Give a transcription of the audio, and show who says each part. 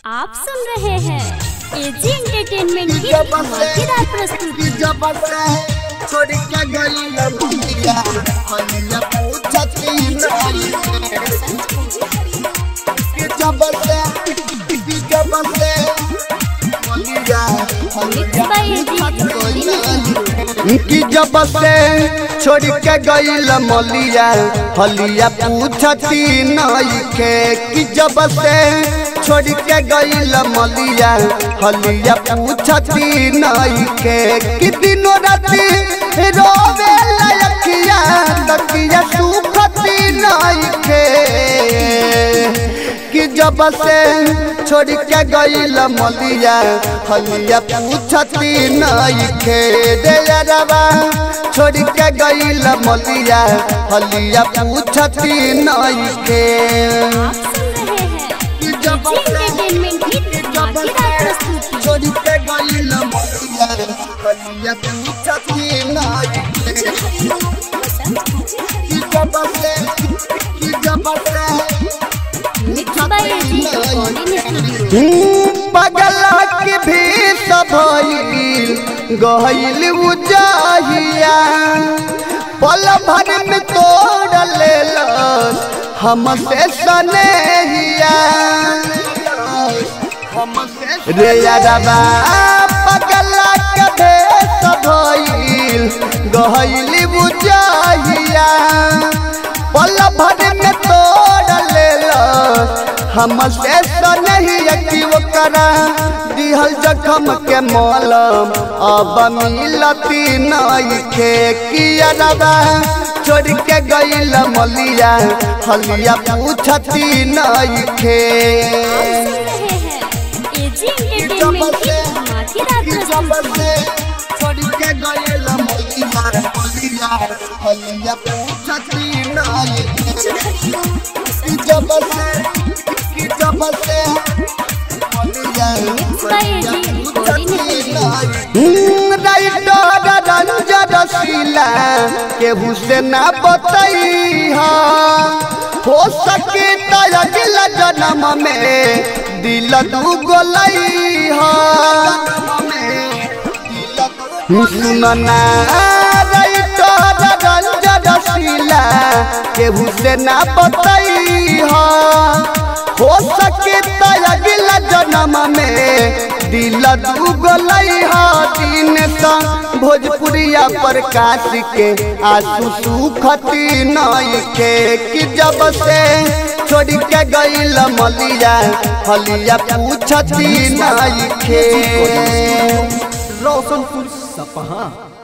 Speaker 1: आप सुन रहे हैं एजी एंटरटेनमेंट की धमाकेदार प्रस्तुति
Speaker 2: जब से छोड़ के गई लंबिया हनिया पूछती नहीं कि जब से कि जब से हनिया
Speaker 1: मिक्स बाय एजी रिकॉर्डिंग
Speaker 2: कि जब से छोड़ के गई मलिया हलिया पूछती नहीं के कि जब से छोड़ के गई मलिया हलिया पूछती नहीं के कि दिनों राती रोवे लयकिया तकिया सुखती नहीं के कि जब से छोड़ के गई मलिया हलिया पूछती नहीं खे रे रवा छोड़ के गई मलिया हलिया पूछती नहीं खे
Speaker 1: आप सुन रहे हैं एजी एंटरटेनमेंट की धमाकेदार प्रस्तुति
Speaker 2: छोड़ के गई मलिया हलिया पूछती नहीं खे कि जब से कि जब से
Speaker 1: मिक्स बाय एजी रिकॉर्डिंग
Speaker 2: पगला के भी सभइल गहिल उजाहिया पल भर में तोड़ लेल हमसे सनेहिया रे यारबा पगला के भी सभइल गहिल उजाहिया पल भर में तोड़ लेल हमसे नहीं कि ओकरा दिहल जखम के मलम अब मिलती नहीं खे किया दादा छोड़ के गईल मलिया हलिया पूछती नहीं खे
Speaker 1: सुन रहे हैं एजी एंटरटेनमेंट की धमाकेदार प्रस्तुति
Speaker 2: छोड़ के गईल मलिया हलिया हलिया पूछती नहीं खे जब से जब से मलिया
Speaker 1: mix by AG recording
Speaker 2: writer Ranjan Sheela केहू से ना बतई हो सके तो अगला जन्म में दिल दू गोलई सुनना राइटर रंजन शीला केहू से ना बतई हो सके तो अगला जन्म में दिल दुगलई दिन सा भोजपुरिया प्रकाश के आंसू सुखती नहीं के कि जब से छोड़ के गई मलिया हलिया पूछती नहीं के
Speaker 3: रोशनपुर सपहा